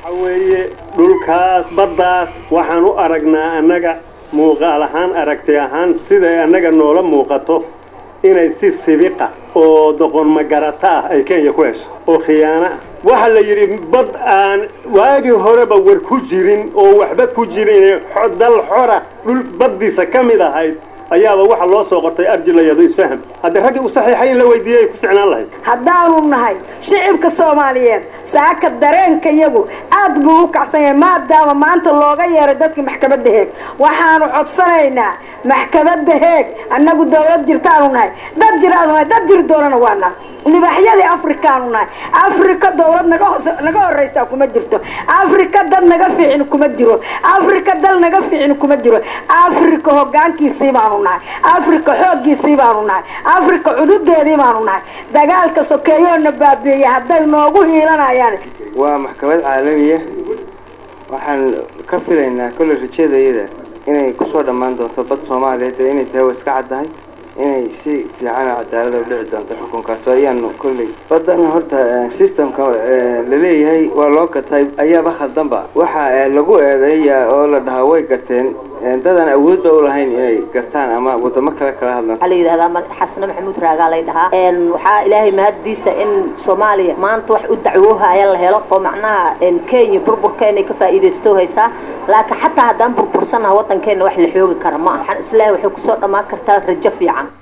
waxa weeye dhulkaas baddaas waxaan u aragnaa annaga muuqaal ahaan aragti ahaan siday annaga noola muuqato inay si sibiqa oo doqon magarata ah ay kenya ku hesho oo khiyaano ah waxaa la yidhi bad aan waagii horeba war ku jirin oo waxba ku jirin dal xora dhul baddiisa ka mid ahayd ayaaba waxa loo soo qortay arjilayado isfaham haddii raggii u saxiixay in la weydiiyey ay ku ficnaan lahayd haddaanu nahay shicibka soomaaliyeed saaka dareenka iyagu aad buu u kacsan yahay maadaama maanta looga yeeray dadkii maxkamadda heeg waxaanu codsanaynaa maxkamadda heeg annagu dawlad jirtaanu nahay dad jiraanu nahay dad jiri doonana waa nahay libaaxyadii afrikaanu nahay afrika dawlad naga hoos naga horraysaa kuma jirto afrika dad naga fiicin kuma jiro afrika dal naga fiicin kuma jiro afrika hoggaankiisii baanu nahay afrika xooggiisii baanu nahay afrika cududeedii baanu nahay dagaalka sokeeyoona baabiiyey hadday noogu hiilanayaan waa maxkamad caalamiya waxaan ka filaynaa kolley rajadayada inay kusoo dhammaan doonto bad soomaaliyeed ee inay tahay waa iska caddahay inay si fiican oo cadaalada u dhici doonto xukunkaas ayaanu kolley badan horta systemka laleeyahay waa loo gatay ayaaba khaldanba waxa lagu eedeeya oo la dhahaa way gateen dadan awoodba u lahayn inay gataan ama wadamo kale kala hadlaan waxaa la yidhahdaa xasane maxamuud raagaa lay dhahaa waxaa ilaahay mahaddiisa in soomaaliya maanta wax u dacwoohaya la helo oo macnaha kenya burburka inay ka faa'iidaysto haysaa laakiin xataa haddaan burbursanaha waddankeena wax la xoogi kara ma aha waxaan islaahay waxay kusoo dhammaan kartaa rajo fiican